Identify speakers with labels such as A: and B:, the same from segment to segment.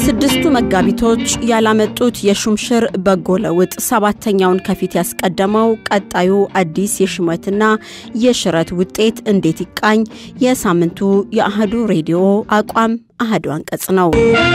A: ስድስቱ መጋቢቶች ያላመጡት የሹምሽር በጎ ለውጥ ሰባተኛውን ከፊት ያስቀደመው ቀጣዩ አዲስ የሹመትና የሽረት ውጤት እንዴት ይቃኝ? የሳምንቱ የአህዱ ሬዲዮ አቋም አህዱ አንቀጽ ነው።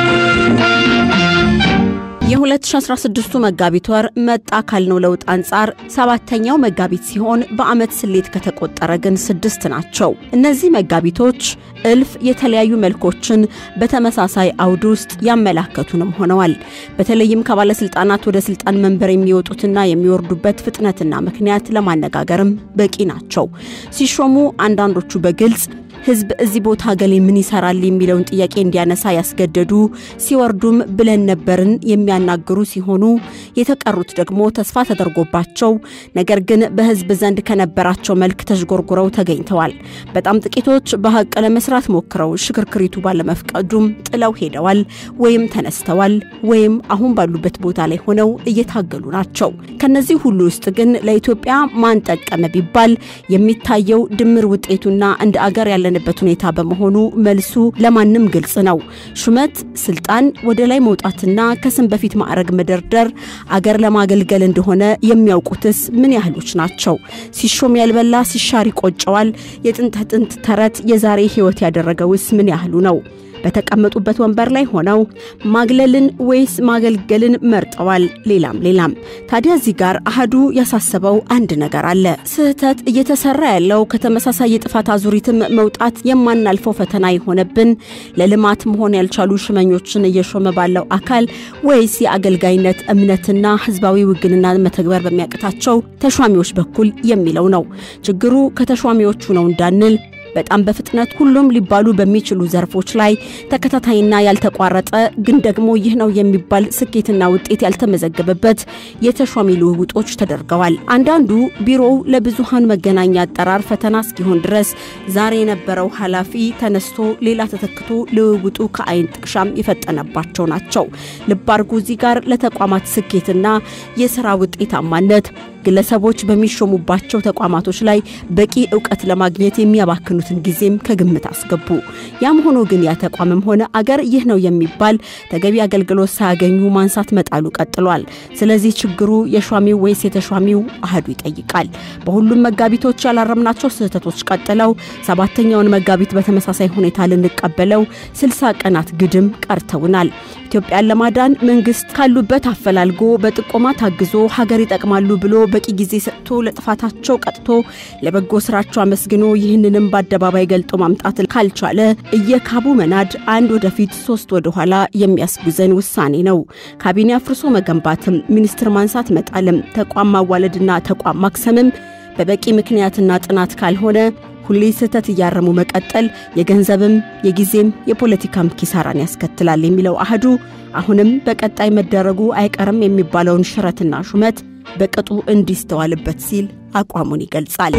A: የ2016ቱ መጋቢት ወር መጣ ካልነው ለውጥ አንጻር ሰባተኛው መጋቢት ሲሆን በዓመት ስሌት ከተቆጠረ ግን ስድስት ናቸው። እነዚህ መጋቢቶች እልፍ የተለያዩ መልኮችን በተመሳሳይ አውድ ውስጥ ያመላከቱንም ሆነዋል። በተለይም ከባለስልጣናት ወደ ስልጣን መንበር የሚወጡትና የሚወርዱበት ፍጥነትና ምክንያት ለማነጋገርም በቂ ናቸው። ሲሾሙ አንዳንዶቹ በግልጽ ህዝብ እዚህ ቦታ ገሌ ምን ይሰራል የሚለውን ጥያቄ እንዲያነሳ ያስገደዱ፣ ሲወርዱም ብለን ነበርን የሚያናግሩ ሲሆኑ የተቀሩት ደግሞ ተስፋ ተደርጎባቸው ነገር ግን በህዝብ ዘንድ ከነበራቸው መልክ ተዥጎርጉረው ተገኝተዋል። በጣም ጥቂቶች በሀቅ ለመስራት ሞክረው ሽክርክሪቱ ባለመፍቀዱም ጥለው ሄደዋል፣ ወይም ተነስተዋል፣ ወይም አሁን ባሉበት ቦታ ላይ ሆነው እየታገሉ ናቸው። ከነዚህ ሁሉ ውስጥ ግን ለኢትዮጵያ ማን ጠቀመ ቢባል የሚታየው ድምር ውጤቱና እንደ አገር ያለ በት ሁኔታ በመሆኑ መልሱ ለማንም ግልጽ ነው። ሹመት፣ ስልጣን፣ ወደ ላይ መውጣትና ከስም በፊት ማዕረግ መደርደር አገር ለማገልገል እንደሆነ የሚያውቁትስ ምን ያህሎች ናቸው? ሲሾም ያልበላ ሲሻር ይቆጨዋል። የጥንት ጥንት ተረት የዛሬ ህይወት ያደረገውስ ምን ያህሉ ነው? በተቀመጡበት ወንበር ላይ ሆነው ማግለልን ወይስ ማገልገልን መርጠዋል። ሌላም ሌላም። ታዲያ እዚህ ጋር አህዱ ያሳሰበው አንድ ነገር አለ። ስህተት እየተሰራ ያለው ከተመሳሳይ የጥፋት አዙሪትም መውጣት የማናልፈው ፈተና የሆነብን ለልማት መሆን ያልቻሉ ሽመኞችን እየሾመ ባለው አካል ወይስ የአገልጋይነት እምነትና ህዝባዊ ውግንና መተግበር በሚያቅታቸው ተሿሚዎች በኩል የሚለው ነው። ችግሩ ከተሿሚዎቹ ነው እንዳንል በጣም በፍጥነት ሁሉም ሊባሉ በሚችሉ ዘርፎች ላይ ተከታታይና ያልተቋረጠ ግን ደግሞ ይህ ነው የሚባል ስኬትና ውጤት ያልተመዘገበበት የተሿሚ ልውውጦች ተደርገዋል። አንዳንዱ ቢሮው ለብዙሃን መገናኛ አጠራር ፈተና እስኪሆን ድረስ ዛሬ የነበረው ኃላፊ ተነስቶ ሌላ ተተክቶ ልውውጡ ከአይን ጥቅሻም የፈጠነባቸው ናቸው። ልብ አድርጉ። እዚህ ጋር ለተቋማት ስኬትና የስራ ውጤታማነት ግለሰቦች በሚሾሙባቸው ተቋማቶች ላይ በቂ እውቀት ለማግኘት የሚያባክኑትን ጊዜም ከግምት አስገቡ። ያም ሆኖ ግን ያ ተቋምም ሆነ አገር ይህ ነው የሚባል ተገቢ አገልግሎት ሳያገኙ ማንሳት መጣሉ ቀጥሏል። ስለዚህ ችግሩ የሿሚው ወይስ የተሿሚው አህዱ ይጠይቃል። በሁሉም መጋቢቶች ያላረምናቸው ስህተቶች ቀጥለው ሰባተኛውን መጋቢት በተመሳሳይ ሁኔታ ልንቀበለው ስልሳ ቀናት ግድም ቀርተውናል። ኢትዮጵያን ለማዳን መንግስት ካሉበት አፈላልጎ በጥቆማ ታግዞ ሀገር ይጠቅማሉ ብሎ በቂ ጊዜ ሰጥቶ ለጥፋታቸው ቀጥቶ ለበጎ ስራቸው አመስግኖ ይህንንም በአደባባይ ገልጦ ማምጣት ካልቻለ እየካቡ መናድ አንድ ወደፊት ሶስት ወደኋላ የሚያስጉዘን ውሳኔ ነው። ካቢኔ አፍርሶ መገንባትም፣ ሚኒስትር ማንሳት መጣልም፣ ተቋም ማዋለድና ተቋም ማክሰምም በበቂ ምክንያትና ጥናት ካልሆነ ሁሌ ስህተት እያረሙ መቀጠል የገንዘብም የጊዜም የፖለቲካም ኪሳራን ያስከትላል የሚለው አህዱ አሁንም በቀጣይ መደረጉ አይቀርም የሚባለውን ሽረትና ሹመት በቅጡ እንዲስተዋልበት ሲል አቋሙን ይገልጻል።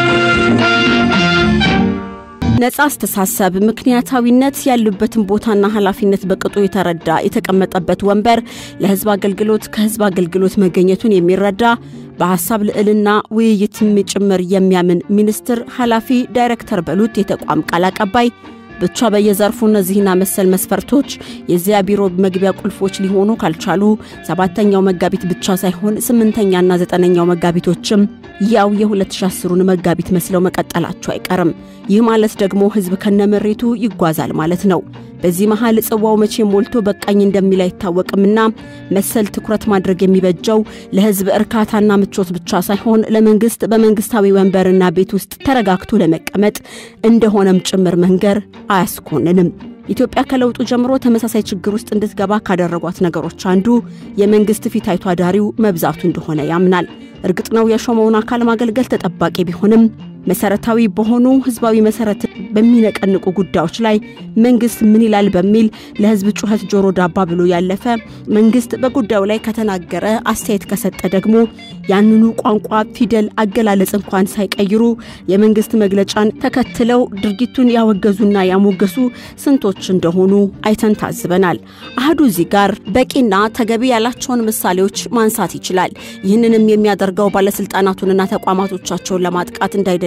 A: ነጻ አስተሳሰብ፣ ምክንያታዊነት ያሉበትን ቦታና ኃላፊነት በቅጡ የተረዳ የተቀመጠበት ወንበር ለሕዝብ አገልግሎት ከሕዝብ አገልግሎት መገኘቱን የሚረዳ በሀሳብ ልዕልና ውይይትም ጭምር የሚያምን ሚኒስትር፣ ኃላፊ፣ ዳይሬክተር በሉት የተቋም ቃል አቀባይ ብቻ በየዘርፉ እነዚህና መሰል መስፈርቶች የዚያ ቢሮ መግቢያ ቁልፎች ሊሆኑ ካልቻሉ ሰባተኛው መጋቢት ብቻ ሳይሆን ስምንተኛና ዘጠነኛው መጋቢቶችም ያው የ2010ሩን መጋቢት መስለው መቀጠላቸው አይቀርም። ይህ ማለት ደግሞ ህዝብ ከነመሬቱ ይጓዛል ማለት ነው። በዚህ መሃል ጽዋው መቼ ሞልቶ በቃኝ እንደሚል አይታወቅምና መሰል ትኩረት ማድረግ የሚበጀው ለህዝብ እርካታና ምቾት ብቻ ሳይሆን ለመንግስት በመንግስታዊ ወንበርና ቤት ውስጥ ተረጋግቶ ለመቀመጥ እንደሆነም ጭምር መንገር አያስኮንንም። ኢትዮጵያ ከለውጡ ጀምሮ ተመሳሳይ ችግር ውስጥ እንድትገባ ካደረጓት ነገሮች አንዱ የመንግስት ፊት አይቶ አዳሪው መብዛቱ እንደሆነ ያምናል። እርግጥ ነው የሾመውን አካል ማገልገል ተጠባቂ ቢሆንም መሰረታዊ በሆኑ ህዝባዊ መሰረት በሚነቀንቁ ጉዳዮች ላይ መንግስት ምን ይላል በሚል ለህዝብ ጩኸት ጆሮ ዳባ ብሎ ያለፈ መንግስት በጉዳዩ ላይ ከተናገረ አስተያየት ከሰጠ ደግሞ ያንኑ ቋንቋ፣ ፊደል፣ አገላለጽ እንኳን ሳይቀይሩ የመንግስት መግለጫን ተከትለው ድርጊቱን ያወገዙና ያሞገሱ ስንቶች እንደሆኑ አይተን ታዝበናል። አህዱ እዚህ ጋር በቂና ተገቢ ያላቸውን ምሳሌዎች ማንሳት ይችላል። ይህንንም የሚያደርገው ባለስልጣናቱንና ተቋማቶቻቸውን ለማጥቃት እንዳይደለ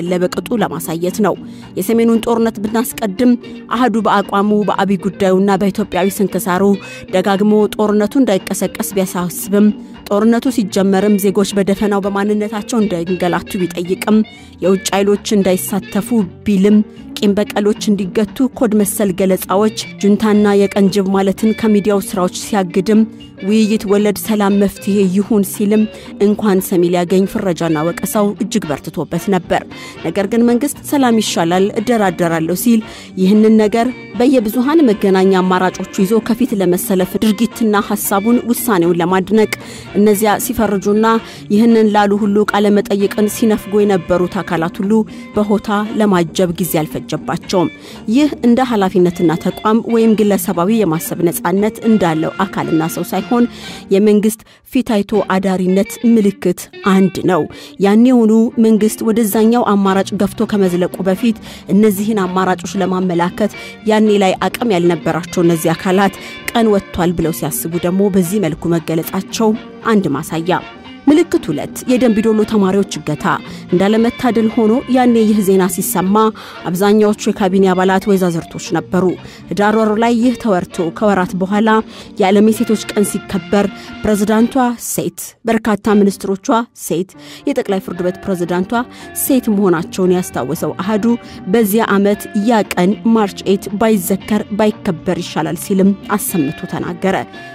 A: እንዳለ በቅጡ ለማሳየት ነው። የሰሜኑን ጦርነት ብናስቀድም አህዱ በአቋሙ በአብይ ጉዳዩና በኢትዮጵያዊ ስንክሳሩ ደጋግሞ ጦርነቱ እንዳይቀሰቀስ ቢያሳስብም ጦርነቱ ሲጀመርም ዜጎች በደፈናው በማንነታቸው እንዳይንገላቱ ቢጠይቅም የውጭ ኃይሎች እንዳይሳተፉ ቢልም ቂም በቀሎች እንዲገቱ ኮድ መሰል ገለጻዎች ጁንታና የቀንጅብ ማለትን ከሚዲያው ስራዎች ሲያግድም ውይይት ወለድ ሰላም መፍትሄ ይሁን ሲልም እንኳን ሰሚ ሊያገኝ ፍረጃና ወቀሳው እጅግ በርትቶበት ነበር። ነገር ግን መንግስት ሰላም ይሻላል እደራደራለሁ ሲል ይህንን ነገር በየብዙሃን መገናኛ አማራጮቹ ይዞ ከፊት ለመሰለፍ ድርጊትና ሀሳቡን ውሳኔውን ለማድነቅ እነዚያ ሲፈርጁና ይህንን ላሉ ሁሉ ቃለመጠይቅን ሲነፍጎ የነበሩት አካላት ሁሉ በሆታ ለማጀብ ጊዜ አልፈጀባቸውም። ይህ እንደ ኃላፊነትና ተቋም ወይም ግለሰባዊ የማሰብ ነጻነት እንዳለው አካልና ሰው ሳይሆን የመንግስት ፊት አይቶ አዳሪነት ምልክት አንድ ነው። ያኔውኑ መንግስት ወደዛኛው አማራጭ ገፍቶ ከመዝለቁ በፊት እነዚህን አማራጮች ለማመላከት ያኔ ላይ አቅም ያልነበራቸው እነዚህ አካላት ቀን ወጥቷል ብለው ሲያስቡ ደግሞ በዚህ መልኩ መገለጻቸው አንድ ማሳያ። ምልክት ሁለት የደንቢዶሎ ተማሪዎች እገታ። እንዳለመታደል ሆኖ ያኔ ይህ ዜና ሲሰማ አብዛኛዎቹ የካቢኔ አባላት ወይዛዝርቶች ነበሩ። ህዳር ወር ላይ ይህ ተወርቶ ከወራት በኋላ የዓለም የሴቶች ቀን ሲከበር ፕሬዝዳንቷ ሴት፣ በርካታ ሚኒስትሮቿ ሴት፣ የጠቅላይ ፍርድ ቤት ፕሬዝዳንቷ ሴት መሆናቸውን ያስታወሰው አህዱ በዚያ ዓመት ያ ቀን ማርች ኤት ባይዘከር ባይከበር ይሻላል ሲልም አሰምቶ ተናገረ።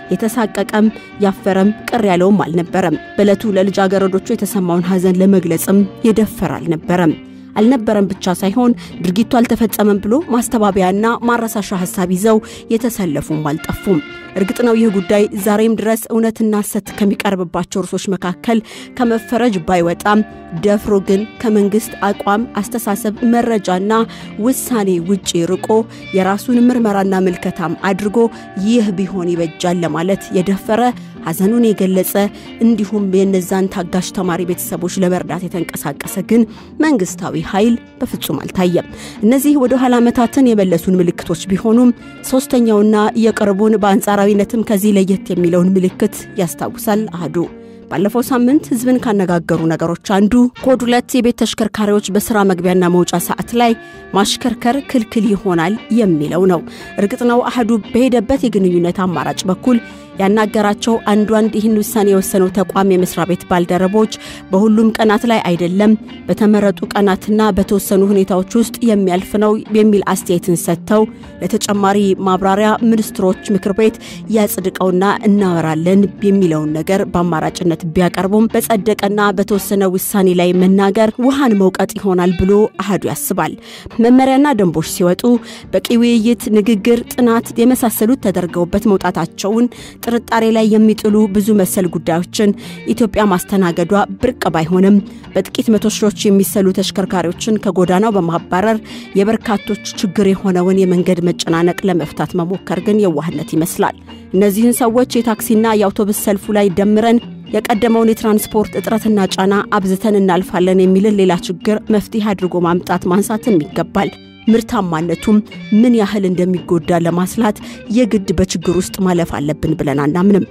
A: የተሳቀቀም ያፈረም ቅር ያለውም አልነበረም። በዕለቱ ለልጃገረዶቹ የተሰማውን ሐዘን ለመግለጽም የደፈር አልነበረም። አልነበረም ብቻ ሳይሆን ድርጊቱ አልተፈጸመም ብሎ ማስተባበያና ማረሳሻ ሐሳብ ይዘው የተሰለፉም አልጠፉም። እርግጥ ነው ይህ ጉዳይ ዛሬም ድረስ እውነትና ሐሰት ከሚቀርብባቸው እርሶች መካከል ከመፈረጅ ባይወጣም ደፍሮ ግን ከመንግስት አቋም፣ አስተሳሰብ፣ መረጃና ውሳኔ ውጪ ርቆ የራሱን ምርመራና ምልከታም አድርጎ ይህ ቢሆን ይበጃል ለማለት የደፈረ ሐዘኑን የገለጸ እንዲሁም የነዛን ታጋሽ ተማሪ ቤተሰቦች ለመርዳት የተንቀሳቀሰ ግን መንግስታዊ ኃይል በፍጹም አልታየም። እነዚህ ወደ ኋላ ዓመታትን የመለሱን ምልክቶች ቢሆኑም ሶስተኛውና የቅርቡን በአንጻራዊነትም ከዚህ ለየት የሚለውን ምልክት ያስታውሳል አህዱ። ባለፈው ሳምንት ህዝብን ካነጋገሩ ነገሮች አንዱ ኮድ ሁለት የቤት ተሽከርካሪዎች በስራ መግቢያና መውጫ ሰዓት ላይ ማሽከርከር ክልክል ይሆናል የሚለው ነው። እርግጥ ነው አህዱ በሄደበት የግንኙነት አማራጭ በኩል ያናገራቸው አንዱ አንድ ይህን ውሳኔ የወሰነው ተቋም የመስሪያ ቤት ባልደረቦች በሁሉም ቀናት ላይ አይደለም፣ በተመረጡ ቀናትና በተወሰኑ ሁኔታዎች ውስጥ የሚያልፍ ነው የሚል አስተያየትን ሰጥተው ለተጨማሪ ማብራሪያ ሚኒስትሮች ምክር ቤት ያጽድቀውና እናወራለን የሚለውን ነገር በአማራጭነት ቢያቀርቡም በጸደቀና በተወሰነ ውሳኔ ላይ መናገር ውሃን መውቀጥ ይሆናል ብሎ አህዱ ያስባል። መመሪያና ደንቦች ሲወጡ በቂ ውይይት፣ ንግግር፣ ጥናት የመሳሰሉት ተደርገውበት መውጣታቸውን ጥርጣሬ ላይ የሚጥሉ ብዙ መሰል ጉዳዮችን ኢትዮጵያ ማስተናገዷ ብርቅ ባይሆንም በጥቂት መቶ ሺዎች የሚሰሉ ተሽከርካሪዎችን ከጎዳናው በማባረር የበርካቶች ችግር የሆነውን የመንገድ መጨናነቅ ለመፍታት መሞከር ግን የዋህነት ይመስላል። እነዚህን ሰዎች የታክሲና የአውቶቡስ ሰልፉ ላይ ደምረን የቀደመውን የትራንስፖርት እጥረትና ጫና አብዝተን እናልፋለን የሚልን ሌላ ችግር መፍትሄ አድርጎ ማምጣት ማንሳትም ይገባል። ምርታማነቱም ምን ያህል እንደሚጎዳ ለማስላት የግድ በችግር ውስጥ ማለፍ አለብን ብለን አናምንም።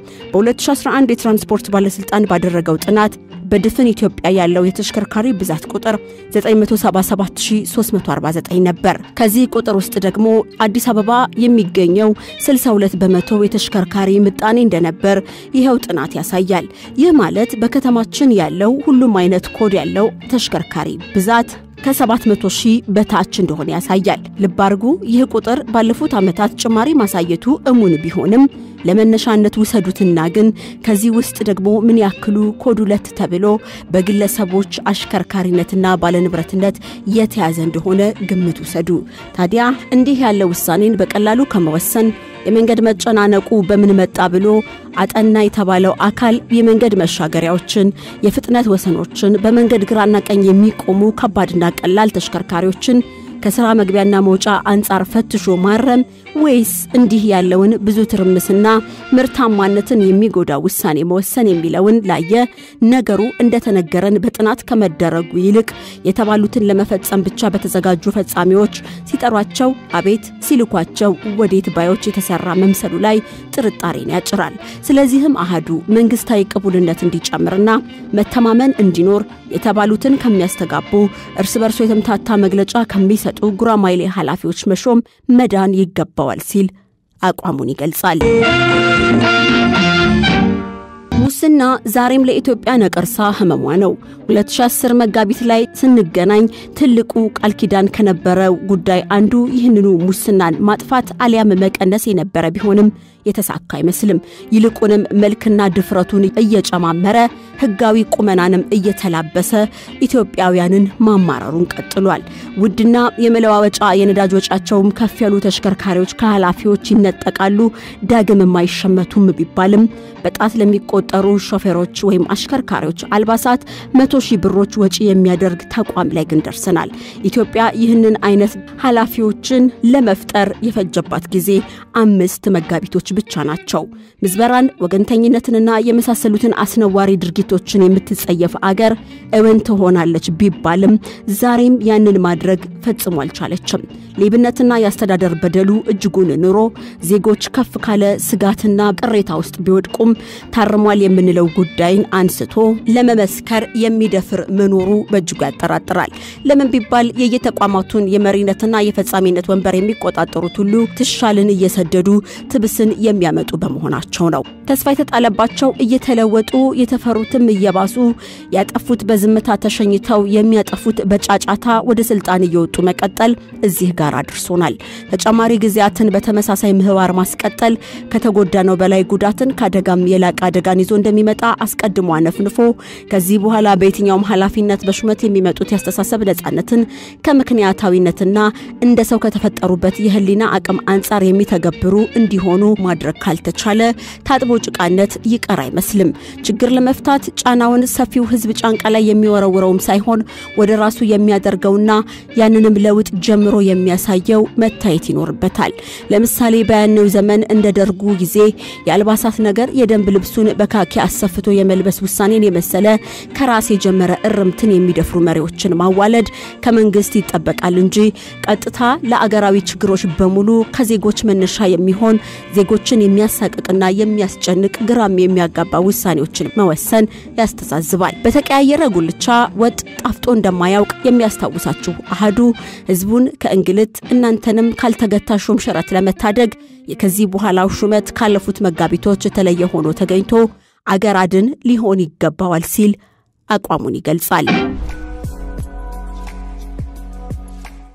A: በ2011 የትራንስፖርት ባለስልጣን ባደረገው ጥናት በድፍን ኢትዮጵያ ያለው የተሽከርካሪ ብዛት ቁጥር 977349 ነበር። ከዚህ ቁጥር ውስጥ ደግሞ አዲስ አበባ የሚገኘው 62 በመቶ የተሽከርካሪ ምጣኔ እንደነበር ይኸው ጥናት ያሳያል። ይህ ማለት በከተማችን ያለው ሁሉም አይነት ኮድ ያለው ተሽከርካሪ ብዛት ከ700 ሺህ በታች እንደሆነ ያሳያል። ልብ አድርጉ። ይህ ቁጥር ባለፉት ዓመታት ጭማሪ ማሳየቱ እሙን ቢሆንም ለመነሻነት ውሰዱትና ግን ከዚህ ውስጥ ደግሞ ምን ያክሉ ኮድ ሁለት ተብሎ በግለሰቦች አሽከርካሪነትና ባለንብረትነት የተያዘ እንደሆነ ግምት ውሰዱ። ታዲያ እንዲህ ያለ ውሳኔን በቀላሉ ከመወሰን የመንገድ መጨናነቁ በምን መጣ ብሎ አጠና የተባለው አካል የመንገድ መሻገሪያዎችን፣ የፍጥነት ወሰኖችን፣ በመንገድ ግራና ቀኝ የሚቆሙ ከባድና ቀላል ተሽከርካሪዎችን ከስራ መግቢያና መውጫ አንጻር ፈትሾ ማረም ወይስ እንዲህ ያለውን ብዙ ትርምስና ምርታማነትን የሚጎዳ ውሳኔ መወሰን የሚለውን ላየ ነገሩ እንደተነገረን በጥናት ከመደረጉ ይልቅ የተባሉትን ለመፈጸም ብቻ በተዘጋጁ ፈጻሚዎች ሲጠሯቸው አቤት ሲልኳቸው ወዴት ባዮች የተሰራ መምሰሉ ላይ ጥርጣሬን ያጭራል። ስለዚህም አሃዱ መንግስታዊ ቅቡልነት እንዲጨምርና መተማመን እንዲኖር የተባሉትን ከሚያስተጋቡ እርስ በርሶ የተምታታ መግለጫ ከሚሰጡ ጉራማይሌ ኃላፊዎች መሾም መዳን ይገባዋል ሲል አቋሙን ይገልጻል። ሙስና ዛሬም ለኢትዮጵያ ነቀርሳ ህመሟ ነው። 2010 መጋቢት ላይ ስንገናኝ ትልቁ ቃል ኪዳን ከነበረው ጉዳይ አንዱ ይህንኑ ሙስናን ማጥፋት አሊያም መቀነስ የነበረ ቢሆንም የተሳካ አይመስልም። ይልቁንም መልክና ድፍረቱን እየጨማመረ ህጋዊ ቁመናንም እየተላበሰ ኢትዮጵያውያንን ማማረሩን ቀጥሏል። ውድና የመለዋወጫ የነዳጅ ወጫቸውም ከፍ ያሉ ተሽከርካሪዎች ከኃላፊዎች ይነጠቃሉ፣ ዳግም የማይሸመቱም ቢባልም በጣት ለሚቆጠሩ ሾፌሮች ወይም አሽከርካሪዎች አልባሳት መቶ ሺህ ብሮች ወጪ የሚያደርግ ተቋም ላይ ግን ደርሰናል። ኢትዮጵያ ይህንን አይነት ኃላፊዎችን ለመፍጠር የፈጀባት ጊዜ አምስት መጋቢቶች ብቻ ናቸው። ምዝበራን፣ ወገንተኝነትንና የመሳሰሉትን አስነዋሪ ድርጊቶችን የምትጸየፍ አገር እውን ትሆናለች ቢባልም ዛሬም ያንን ማድረግ ፈጽሞ አልቻለችም። ሌብነትና የአስተዳደር በደሉ እጅጉን ኑሮ ዜጎች ከፍ ካለ ስጋትና ቅሬታ ውስጥ ቢወድቁም ታርሟል የምንለው ጉዳይን አንስቶ ለመመስከር የሚደፍር መኖሩ በእጅጉ ያጠራጥራል። ለምን ቢባል የየተቋማቱን የመሪነትና የፈጻሚነት ወንበር የሚቆጣጠሩት ሁሉ ትሻልን እየሰደዱ ትብስን የሚያመጡ በመሆናቸው ነው። ተስፋ የተጣለባቸው እየተለወጡ የተፈሩትም እየባሱ ያጠፉት በዝምታ ተሸኝተው የሚያጠፉት በጫጫታ ወደ ስልጣን እየወጡ መቀጠል እዚህ ጋር አድርሶናል። ተጨማሪ ጊዜያትን በተመሳሳይ ምህዋር ማስቀጠል ከተጎዳነው በላይ ጉዳትን ከአደጋም የላቀ አደጋን ይዞ እንደሚመጣ አስቀድሞ አነፍንፎ ከዚህ በኋላ በየትኛውም ኃላፊነት በሹመት የሚመጡት ያስተሳሰብ ነጻነትን ከምክንያታዊነትና እንደ ሰው ከተፈጠሩበት የህሊና አቅም አንጻር የሚተገብሩ እንዲሆኑ ማድረግ ካልተቻለ ታጥቦ ጭቃነት ይቀር አይመስልም። ችግር ለመፍታት ጫናውን ሰፊው ህዝብ ጫንቃ ላይ የሚወረውረውም ሳይሆን ወደ ራሱ የሚያደርገውና ያንንም ለውጥ ጀምሮ የሚያሳየው መታየት ይኖርበታል። ለምሳሌ በያኔው ዘመን እንደ ደርጉ ጊዜ የአልባሳት ነገር የደንብ ልብሱን በካኪ አሰፍቶ የመልበስ ውሳኔን የመሰለ ከራስ የጀመረ እርምትን የሚደፍሩ መሪዎችን ማዋለድ ከመንግስት ይጠበቃል እንጂ ቀጥታ ለአገራዊ ችግሮች በሙሉ ከዜጎች መነሻ የሚሆን ዜጎችን የሚያሳቅቅና የሚያስጨንቅ ግራም የሚያጋባ ውሳኔዎችን መወሰን ያስተዛዝባል። በተቀያየረ ጉልቻ ወጥ ጣፍጦ እንደማያውቅ የሚያስታውሳችሁ አሃዱ ህዝቡን ከእንግልት እናንተንም ካልተገታ ሹም ሽረት ለመታደግ ከዚህ በኋላው ሹመት ካለፉት መጋቢቶች የተለየ ሆኖ ተገኝቶ አገር አድን ሊሆን ይገባዋል ሲል አቋሙን ይገልጻል።